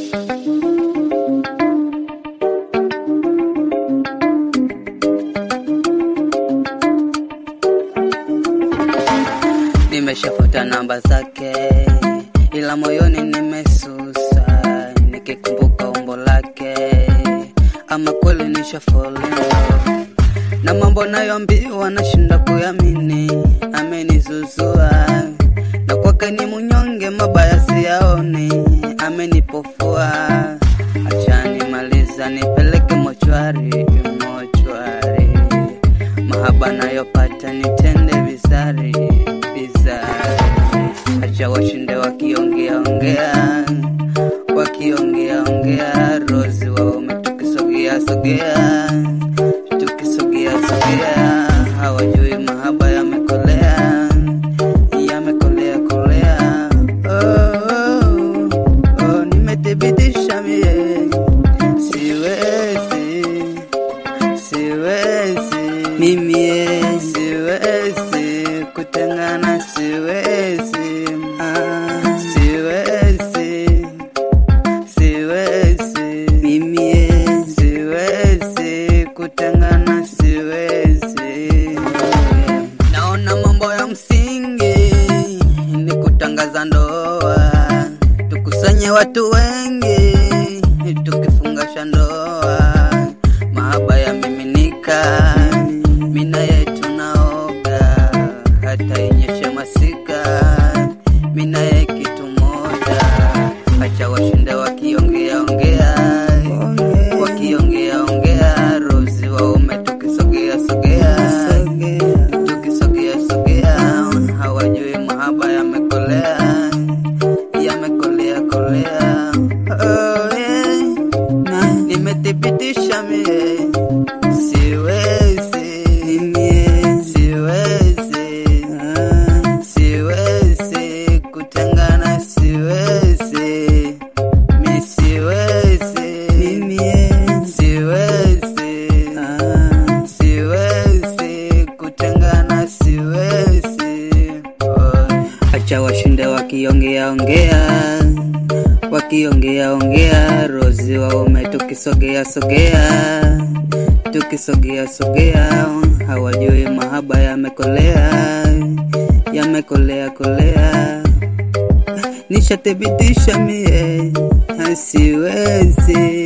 Nimeshafuta namba zake, ila moyoni nimesusa, nikikumbuka umbo lake, ama kweli nisha fall in love. na mambo nayoambiwa nashinda kuyamini, amenizuzua na kwake ni munyonge, mabaya siyaoni, amenipofua. Acha nimaliza nipeleke mochwari, mochwari, mahaba nayopata nitende vizari, vizari. Acha washinde wakiongea ongea, wakiongea ongea, Rozi waume tukisogea sogea, tukisogea sogea, hawajui mahaba yamekolea, yamekolea kolea. Oh, oh, oh, nimethibitisha mie, siwezi siwezi mimi siwezi kutengana siwezi ah, siwezi siwezi mimi siwezi kutengana siwezi naona mambo ya msingi ni kutangaza ndoa tukusanye watu wengi tukifungasha ndoa mahaba yamiminika mina yetu naoga hata inyeshe masika mina ye kitu moja acha washinde wakiongea ongea wakiongea ongea rozi waume tukisogea sogea tukisogea sogea hawajui mahaba yamekolea yamekolea kolea oh, yeah. na nimethibitisha mie siwezi mie siwezi ah, siwezi kutengana siwezi mi siwezi mie siwezi ah, siwezi kutengana siwezi oh. acha washinde wakiongea ongea wakiongea ongea rozi waume tukisogea sogea tukisogea sogea hawajui mahaba yamekolea yamekolea kolea nishathibitisha mie siwezi